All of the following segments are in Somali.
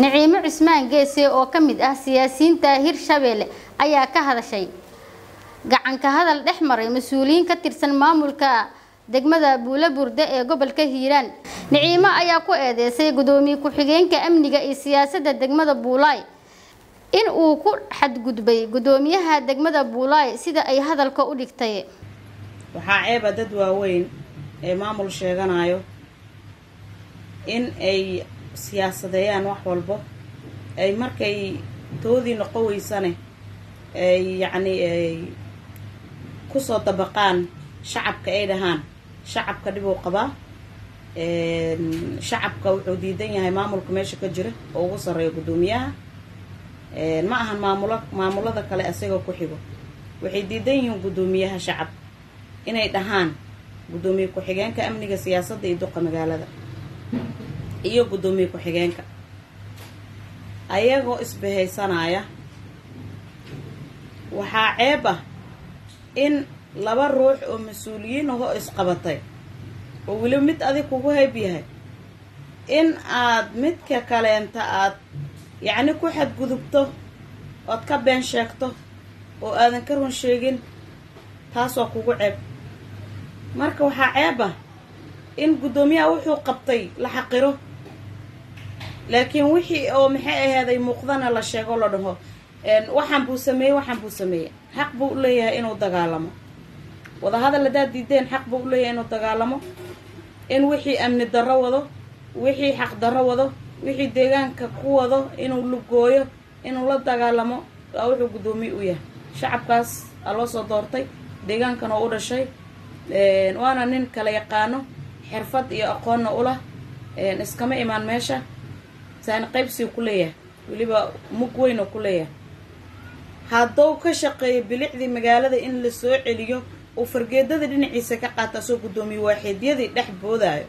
niciimo cismaan geese oo ka mid ah siyaasiyiinta hirshabeelle ayaa ka hadashay gacanka hadal dhex maray mas-uuliyiin ka tirsan maamulka degmada buula burde ee gobolka hiiraan niciimo ayaa ku eedeysay gudoomiye ku-xigeenka amniga iyo siyaasadda degmada buulaay in uu ku xadgudbay gudoomiyaha degmada buulaay sida ay hadalka u dhigtay waxaa ceeba dad waaweyn ee maamul sheeganayo in ay siyaasadeeyaan wax walbo ay markay toodii noqon weysane ay yacni ay kusoo dabaqaan shacabka ay dhahaan shacabka dhib uu qabaa shacabka wuxuu diidan yahay maamulka meesha ka jira oo ugu sarreeya guddoomiyaha ma ahan maamulo maamulada kale isagoo ku xigo waxay diidan yihiin guddoomiyaha shacab inay dhahaan guddoomiye ku-xigeenka amniga siyaasadda iyo duqa magaalada iyo guddoomiye ku-xigeenka ayagoo isbahaysanaya waxaa ceeb ah in laba ruux oo mas-uuliyiin ahoo isqabatay oo weliba mid adig kugu hayb yahay in aad midka kaleenta aad yacni ku xadgudubto ood ka been sheegto oo aadan ka run sheegin taas waa kugu ceeb marka waxaa ceeb ah in guddoomiyaha wuxuu qabtay la xaqiro laakiin wixii oo maxay ahaaday muuqdana la sheego la dhaho waxaan buu sameeyey waxaan buu sameeyey xaq buu u leeyahay inuu dagaalamo wadahadal haddaad diideen xaq buu u leeyahay inuu dagaalamo in wixii amni darro wado wixii xaq darro wado wixii deegaanka ku wado inuu lugooyo inuu la dagaalamo waa wuxuu guddoomiye u yahay shacabkaas aa loo soo doortay deegaankan oo u dhashay waana nin kala yaqaano xirfad iyo aqoonna ulah iskama imaan meesha saani qaybsiu ku leeyahay weliba mug weyn oo ku leeyahay hadduu ka shaqeeyo bilicdii magaalada in la soo celiyo uu fargeedada dhinaciisa ka qaata asoo guddoomiye waaxiidyadii dhex boodaayo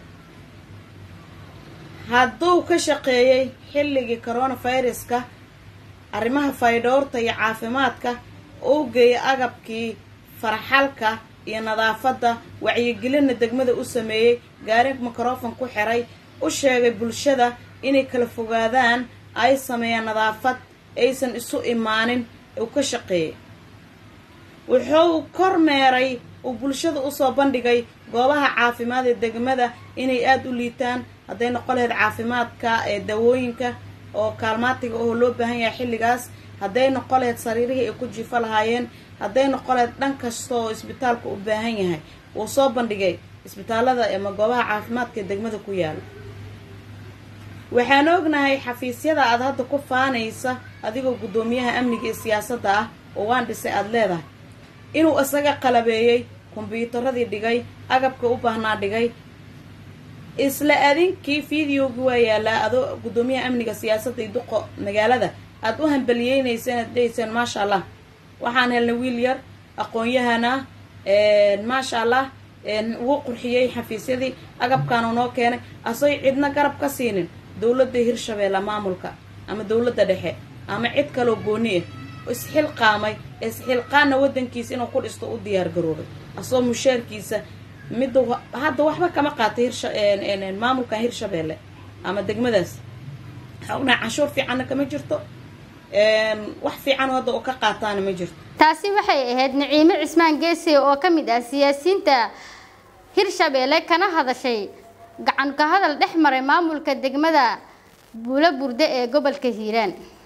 hadduu ka shaqeeyey xilligii coronaviruska arrimaha faydhoorta iyo caafimaadka uu geeyay agabkii farxalka iyo nadaafadda wacyigelinna degmada u sameeyey gaari mikrofon ku xiray u sheegay bulshada inay kala fogaadaan ay sameeyaan nadaafad aysan isu imaanin uu ka shaqeeyey wuxuu kormeeray uu bulshada usoo bandhigay goobaha caafimaad ee degmada inay aada u liitaan hadday noqon lahayd caafimaadka ee dawooyinka oo kaalmaatiga oo loo baahan yahay xilligaas hadday noqon lahayd sariirihii ay ku jiifo lahaayeen hadday noqon lahayd dhan kasta oo isbitaalka u baahan yahay wuu soo bandhigay isbitaalada ama goobaha caafimaadka ee degmada ku yaala waxaan ognahay xafiisyada aad hadda ku faanaysa adigoo guddoomiyaha amniga iyo siyaasadda ah oo waan dhisay aada leedahay inuu isaga qalabeeyey kombyuutaradii dhigay agabka u baahnaa dhigay isla adinkii videogii waa yaalaa adoo guddoomiyaha amniga siyaasadda iyo duqo magaalada aad u hambaliyeynaysa inaad dhahayseen maasha allah waxaan helnay wiil yar aqoon-yahana maasha allah wuu qurxiyey xafiisyadii agabkaanu noo keenay asay cidna garab ka siinin dowladda hirshabeelle maamulka ama dowladda dhexe ama cid kaloo gooni ah isxilqaamay isxilqaanna waddankiisa inuu ku dhisto u diyaar garoobay asoo mushaarkiisa midda hadda waxba kama qaatay hirsha maamulka hirshabeelle ama degmadaas waxaa ognahay canshuur fiicanna kama jirto wax fiican hadda oo ka qaataana ma jirto taasi waxay ahayd niciimo cismaan geese oo ka mid ah siyaasiyiinta hirshabeelle kana hadashay gacan ka hadal dhex maray maamulka degmada buula burde ee gobolka hiiraan